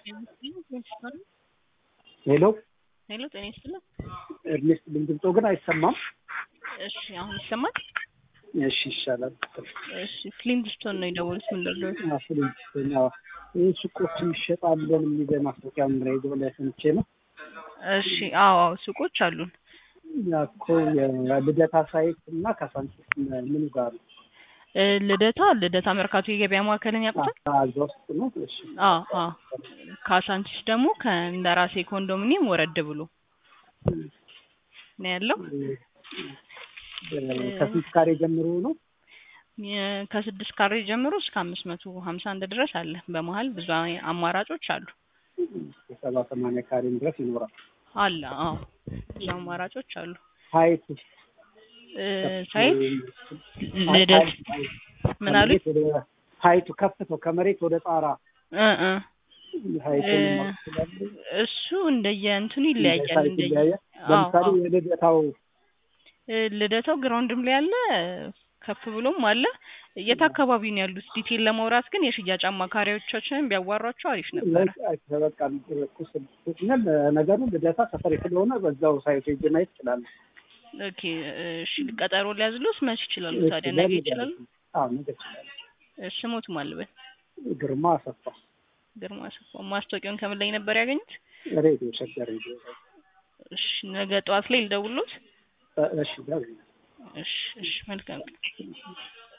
ሄሎ ሄሎ ጤና ይስጥልን። ኤርኔስት ድምፆ ግን አይሰማም። እሺ አሁን ይሰማል? እሺ ይሻላል። እሺ ፍሊንትስቶን ነው የደወሉት። ምን ልርዳዎት? አፍሪካ ይህ ሱቆችን ይሸጣለን የሚል ማስታወቂያ ሬዲዮ ላይ ሰምቼ ነው። እሺ አዎ አዎ ሱቆች አሉን። ያኮ የልደታ ሳይት እና ካሳንቺስ ምን ጋር ነው? እ ልደታ ልደታ መርካቶ የገበያ ማዕከልን ያውቁታል? እዛ ውስጥ ነው። እሺ አዎ አዎ ካሳንቺስ ደግሞ ከእንደራሴ ኮንዶሚኒየም ወረድ ብሎ ነው ያለው። ከስንት ካሬ ጀምሮ ነው? የ- ከስድስት ካሬ ጀምሮ እስከ አምስት መቶ ሀምሳ አንድ ድረስ አለ። በመሀል ብዙ አይ- አማራጮች አሉ ሰባ ሰማንያ ካሬም ድረስ ይኖራል። አለ አዎ ብዙ አማራጮች አሉ። ሀይት እ ሳይት ልደት ምን አሉ? ከመሬት ወደ ሀይቱ ከፍተው ከመሬት ወደ ጣራ እ እ ሀይቱን እ ማወቅ ትችላለህ? እሱ እንደየ እንትኑ ይለያያል። ሳይት እንደየ ይለያያል። አዎ ለምሳሌ አዎ የልደታው እ ልደታው ግራውንድም ላይ አለ ከፍ ብሎም አለ። የት አካባቢ ነው ያሉት? ዲቴል ለማውራት ግን የሽያጭ አማካሪዎቻችንን ቢያዋሯቸው አሪፍ ነበረ። በቃ ቁስል ነገሩ ልደታ ሰፈር ስለሆነ በዛው ሳይቱ ሄጄ ማየት ይችላል። ኦኬ እሺ ቀጠሮ ሊያዝሉት መች ይችላሉ ታዲያ? ነገ ይችላሉ? አዎ ነገ ይችላል። እሺ ሞት ማልበል ግርማ አሰፋ ግርማ አሰፋ። ማስታወቂያውን ከምን ላይ ነበር ያገኙት? ሬዲዮ ሸገር ሬዲዮ እሺ ነገ ጠዋት ላይ ልደውልዎት? እሺ ደውል። እሺ እሺ መልካም ቀን።